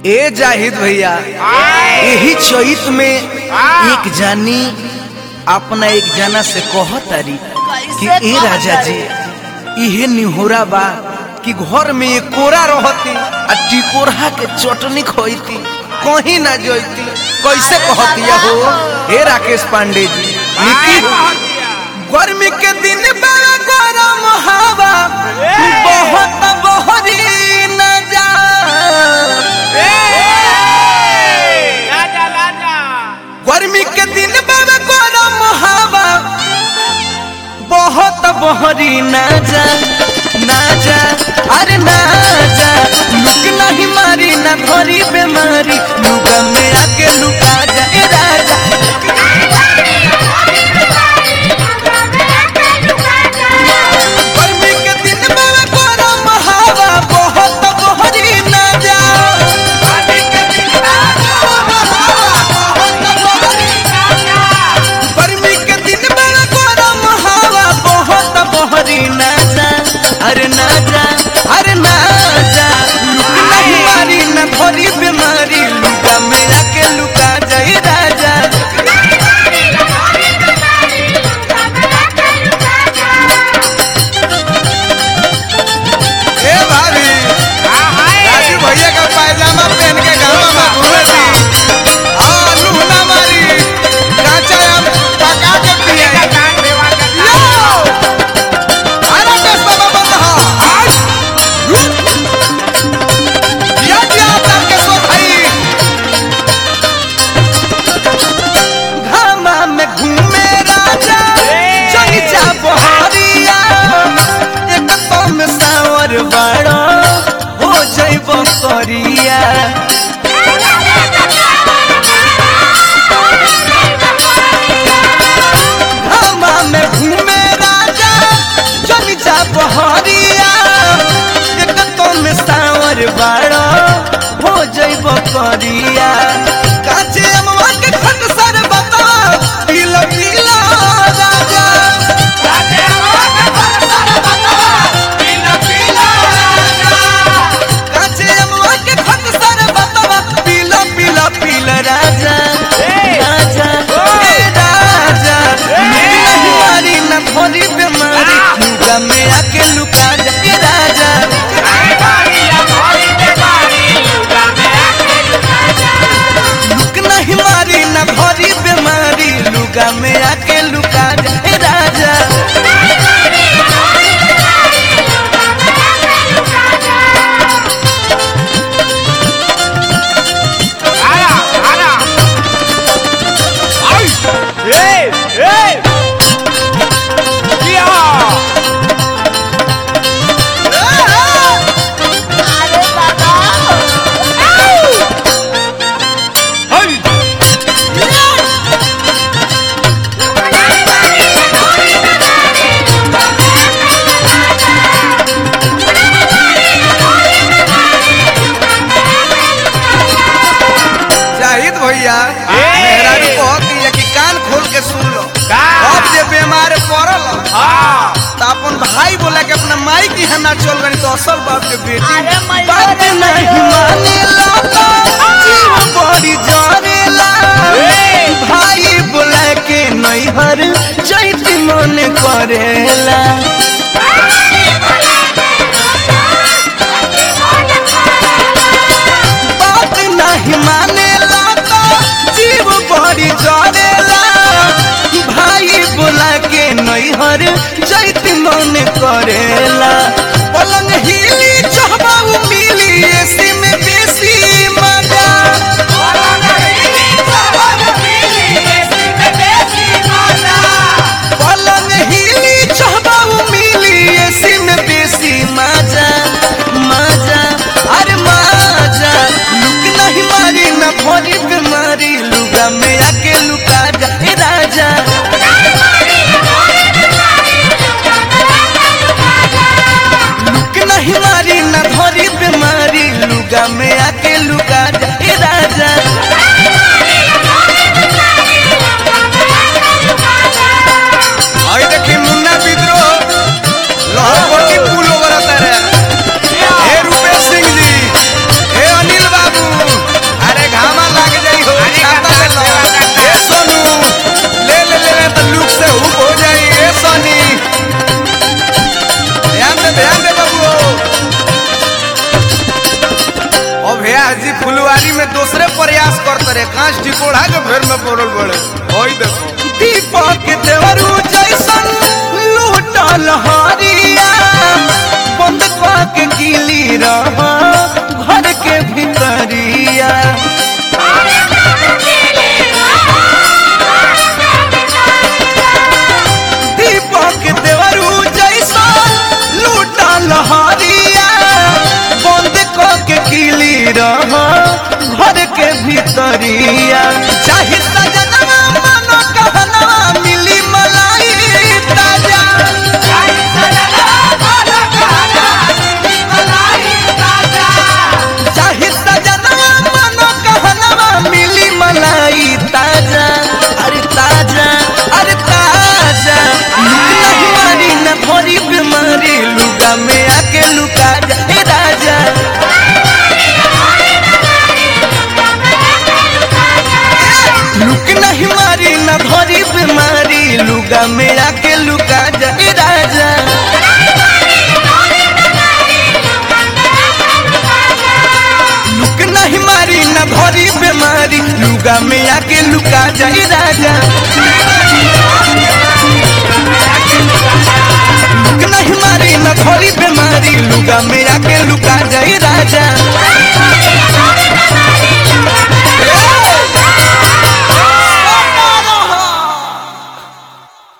ए जाहिद भैया यही चैत में एक जानी अपना एक जना से कहतारी कि ए राजा जी इहे निहोरा बा कि घर में एक कोरा रहती आ टिकोरा के चटनी खोती कहीं ना जोती कैसे कहतिया हो हे राकेश पांडे जी निकी गर्मी के दिन बड़ा गरम हवा बहुत बहरी न जा राजा राजा गर्मी के दिन बड़ा गरम हवा बहुत बहरी न जा ना जा अरे ना जा लुक नहीं मारी ना धरी बेमारी लुगा में आके लुका जा ए राजा गर्मी के दिन बड़ा गरम हवा बहुत बहरी न जा गर्मी के दिन बड़ा गरम हवा बहुत बहरी ना जा अरे ना जा अरे ना जा लुक नहीं मारी ना धरी बीमारी लुका मेरा के लुका जाई राजा ए भाभी राजू भैया का पायजामा पहन के गाँव में घूमे थी हाँ लूना मारी काचा हम पका के पिए लो अरे दस बाबा बंद हो आज दिया दिया आपके सो भाई घामा में घूमे राजा चली जा बहरिया एक तो में सावर बड़ा हो जइब करिया घामा में घूमे राजा चली जा बहरिया एक तो में सावर बड़ा हो जइब करिया काचे अमवा के खट सर बता पीला पीला राजा काचे अमवा के खट सर बता पीला पीला पीला राजा राजा ए राजा मेरी मारी न भरी बीमारी लुका में आके लुका जा ए राजा लुक नहीं मारी न भरी बीमारी लुका में आके लुका जा ए राजा जाहिद भैया मेरा भी बहुत ही है कि कान खोल के सुन लो का? अब जे बीमार पड़ल तो अपन भाई बोला कि अपना माई की है ना चल गई तो असल बाप के बेटी अरे मैया बात रे नहीं मानेला तो जीव बड़ी जरेला भाई बोला के नैहर जैती मन करेला बात नहीं मानेला तो जीव बड़ी जरेला भाई बोला के नैहर जैत मन करेला पलंग हिली चहबाऊ मिली एसी में बेसी मजा पलंग हिली चहबाऊ मिली एसी में बेसी मजा मजा अरे मजा लुक नहीं मारी न भरी बीमारी लुगा में आके लुका जा ए राजा लुक नहीं मारी न धरी बीमारी लुगा में आके लुका जा ए राजा आई देखी मुन्ना विद्रोह लहरकोटी पुल ओवर रे हे रूपेश सिंह जी हे अनिल बाबू मेहरारी में दूसरे प्रयास करते रहे कांच टिकोड़ा के फेर में पड़ल बड़े ओई देखो दीपक देवरू जैसन लूटल हरिया बंद के गिली रह घर के भीतरिया दीपक देवरू जैसा लूटा लहरिया बंद के किली रह घर के भीतरिया चाहे सजनवा मनो कहना मिली मलाई ताजा चाहे सजनवा मनो कहना मिली मलाई ताजा अरे ताजा अरे ताजा नहीं मारी न भरी बीमारी लुगा में आके लुका जा ए राजा लुक नहीं मारी न भरी बीमारी लुगा में आके लुका जा ए राजा लुक नहीं मारी न भरी बीमारी लुगा में आके लुका जा ए राजा लुक नहीं मारी न भरी बीमारी लुगा में आके लुका जा ए राजा